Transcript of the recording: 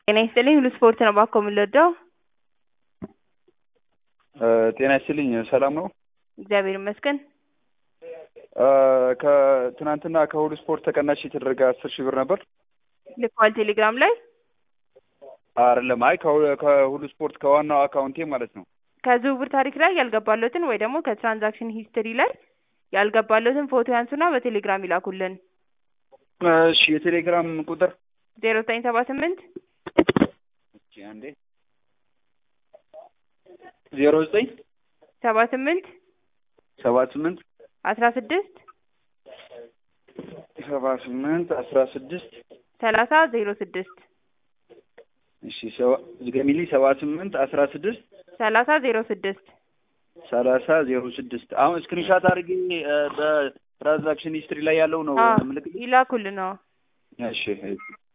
ጤና ይስጥልኝ ሁሉ ስፖርት ነው ባኮ የምንወደው። ጤና ይስጥልኝ ሰላም ነው? እግዚአብሔር ይመስገን። ከትናንትና ከሁሉ ስፖርት ተቀናሽ የተደረገ አስር ሺህ ብር ነበር። ልከዋል ቴሌግራም ላይ አይደለም፣ አይ ከሁ- ከሁሉ ስፖርት ከዋናው አካውንቴ ማለት ነው። ከዝውውር ታሪክ ላይ ያልገባለትን ወይ ደግሞ ከትራንዛክሽን ሂስትሪ ላይ ያልገባለትን ፎቶ ያንሱና በቴሌግራም ይላኩልን። እሺ የቴሌግራም ቁጥር ዜሮ ዘጠኝ ሰባ ስምንት እስኪ አንዴ ዜሮ ዘጠኝ ሰባ ስምንት ሰባ ስምንት አስራ ስድስት ሰባ ስምንት አስራ ስድስት ሰላሳ ዜሮ ስድስት እሺ ሰባ- ዝገሚልኝ ሰባ ስምንት አስራ ስድስት ሰላሳ ዜሮ ስድስት ሰላሳ ዜሮ ስድስት አሁን ስክሪንሻት አድርጌ እ፣ በትራንዛክሽን ሂስትሪ ላይ ያለው ነው ምልክት ይላኩልን። አዎ እሺ